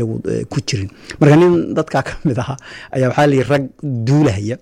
ku jirin marka nin dadkaa ka mid ahaa ayaa waxaa layihi rag duulahaya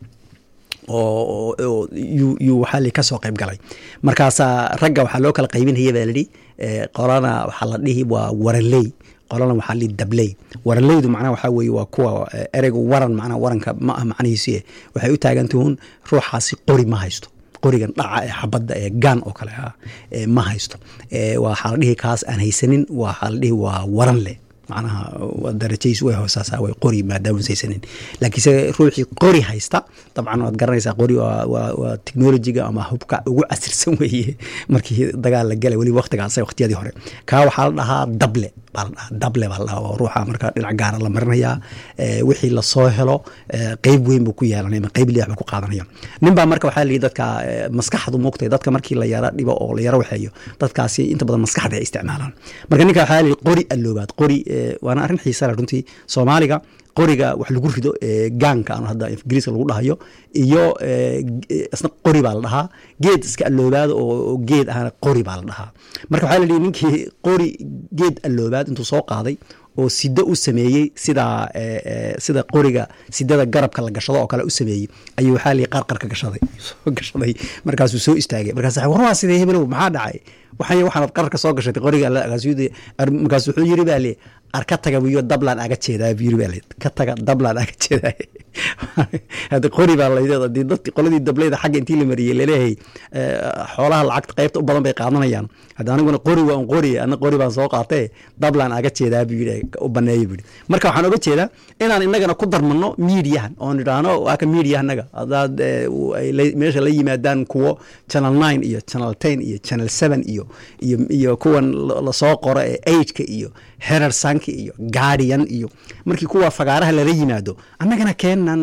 oo yuu waxaa li kasoo qayb galay markaasaa ragga waxaa loo kala qaybinaya baa lidhi qolana waxaa la dhihi waa waraley qolana waxaa li dabley waraleydu macnaha waxaa weeye waa kuwa ereygu waran macnaha waranka ma ah macnihiisi waxay u taagantuhun ruuxaasi qori ma haysto qorigan dhaca ee xabadda ee gaan oo kale ah ma haysto waxaa la dhihi kaas aan haysanin waxaa la dhihi waa waran leh macnaha darajadiis way hoosaasa way qori maadaama saysanin laakiinse ruuxii qori haysta dabcan waad garanaysaa qori waa technologiga ama hubka ugu casirsan weeye markii dagaal la galay weliba waqtigaas waqtiyadii hore kaa waxaa la dhahaa dable baa la dhahaa dable baa la dhahaa oo ruuxa marka dhinac gaara la marinayaa wixii lasoo helo qeyb weyn buu ku yeelanaya ama qeyb liax buu ku qaadanaya nin baa marka waxaa lihi dadka maskaxdu muugtay dadka markii la yara dhibo oo la yara waxeeyo dadkaasi inta badan maskaxda ay isticmaalaan marka ninka waxaa lihi qori alloobaad qori waana arrin xiisale runtii soomaaliga qoriga wax lagu rido gaanka aan hadda ingiriiska lagu dhahayo iyo isna qori baa la dhahaa geed iska alloobaad oo geed ahana qori baa la dhahaa marka waxaa la dhihi ninkii qori geed alloobaad intuu soo qaaday oo sido u sameeyey sida sida qoriga sidada garabka la gashado oo kale u sameeyey ayuu waxaa lii qarqarka gashaday soo gashaday markaasuu soo istaagay markaas war waa sidee hebelow maxaa dhacay waxay waxaanad qararka soo gashatay qoriga markaas wuxuu yiri baa lee ar ka taga buyo dablaan aga jeedaa buu yiri baa lee ka taga dablaan aga jeedaa hadda qori baa laydeed hadii dadki qoladii dableyda xagga intii la mariyey laleeyahay xoolaha lacagta qaybta u badan bay qaadanayaan hadda aniguna qori waa un qori ana qori baan soo qaatee dablaan aga jeedaa buu yidhi u baneeyo buu yidhi marka waxaan oga jeedaa inaan innagana ku darmano miidiyahan oon idhaahno waa ka miidiya annaga hadaad meesha la yimaadaan kuwo channel nine iyo channel ten iyo channel seven iyo iyo iyo kuwan lasoo qoro ee ageka iyo herer sanki iyo guardian iyo markii kuwa fagaaraha lala yimaado annagana keenan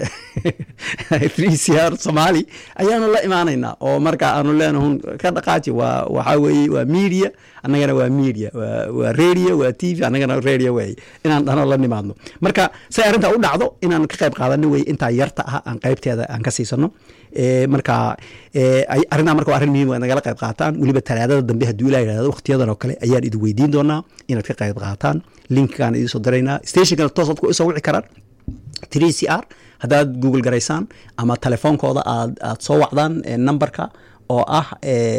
three c r somaali ayaanu la imaanaynaa oo marka aanu leenahun ka dhaqaaji waa waxaa weeye waa media annagana waa media waa radio waa t v annagana radio wey inaan dhano la nimaadno marka say arrintaa u dhacdo inaan ka qayb qaadano wey intaa yarta ah aan qaybteeda aan ka siisano marka arrintaa marka waa arrin muhiim waa nagala qayb qaataan weliba talaadada dambe hadduu ilaa yidhahdo waqtiyadan oo kale ayaan idin weydiin doonaa inaad ka qayb qaataan linkaan idiin soo diraynaa stationkana toos aad ku isoo wici karaan three c r haddaad google garaysaan ama telefoonkooda aad aad soo wacdaan numberka oo ah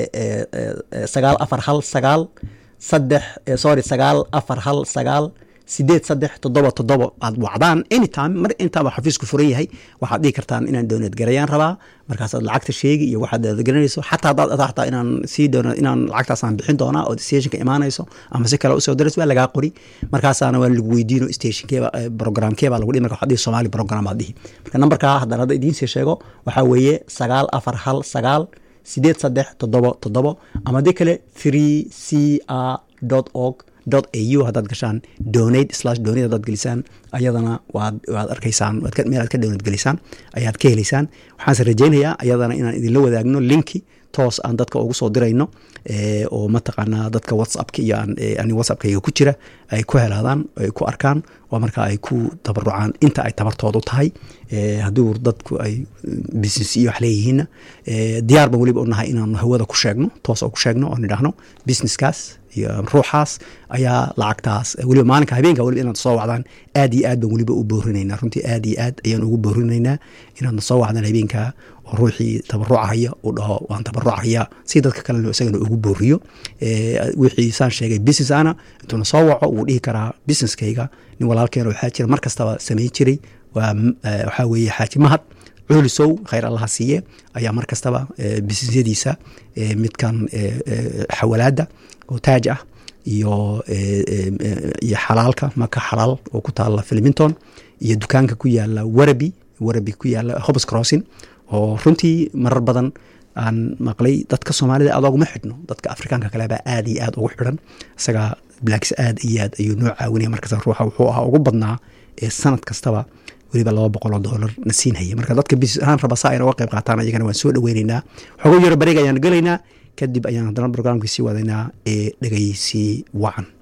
sagaal afar hal sagaal saddex sorry sagaal afar hal sagaal sideed saddex toddoba toddoba aad wacdaan anytime mar intaaba xafiisku furan yahay waxaad dhihi kartaan inaan dowlad garayaan rabaa markaasaad lacagta sheegi iyo waxaad garanayso xataa haddaad adaa inaan sii doono inaan lacagtaasaan bixin doonaa oo stationka imaanayso ama si kale usoo daras waa lagaa qori markaasaana waa lagu weydiino stationkeeba programkeebaa lagu dhihi marka waxaad dhihi somali program aad dhihi marka nambarkaa haddaan hadda idiin sii sheego waxaa weeye sagaal afar hal sagaal sideed saddex toddobo toddobo ama haddii kale three c r dot org au haddaad gashaan donate slash donate haddaad gelisaan ayadana waad waad arkaysaan meel aad ka donate gelisaan ayaad ka helaysaan waxaanse rajaynayaa ayadana inaan idinla wadaagno linki toos aan dadka ugu soo dirayno oo mataqaanaa dadka whatsappka iyo ani whatsappkayga ku jira ay ku helaadaan ay ku arkaan oo markaa ay ku tabarucaan inta ay tabartoodu tahay hadduu dadku ay business iyo wax leeyihiinna diyaar ban weliba u nahay inaanu hawada ku sheegno toos oo ku sheegno oon idhaahno businesskaas iyo ruuxaas ayaa lacagtaas weliba maalinka habeenka weliba inaad soo wacdaan aad iyo aad baan weliba u boorinaynaa runtii aad iyo aad ayaan ugu boorinaynaa inaadna soo wacdaan habeenka oo ruuxii tabarucahaya uu dhaho waan tabarucahaya si dadka kalena isagana ugu booriyo wixii saan sheegay business ana intuuna soo waco wuu dhihi karaa businesskayga nin walaalkeena waxaa jira mar kastaba samayn jiray waa waxaa weeye xaaji mahad culisow khayr allaha siiye ayaa mar kastaba businesyadiisa midkan xawalaada oo taaj ah iyo iyo xalaalka maka xalaal oo ku taala filmington iyo dukaanka ku yaala warabi warabi ku yaala hobs crossing oo runtii marar badan aan maqlay dadka soomaalida aad oguma xidhno dadka afrikaanka kalebaa aad iyo aad ugu xidhan isaga blacks aad iyo aad ayuu noo caawinaya markasta ruuxa wuxuu ahaa ugu badnaa ee sanad kastaba weliba laba boqoloo doolar na siinhaya marka dadka business ahaan raba saa ayna uga qayb qaataan ayagana waan soo dhaweyneynaa xogo yaro bareeg ayaan gelaynaa kadib ayaan haddana brograamkii sii wadaynaa ee dhegeysi wacan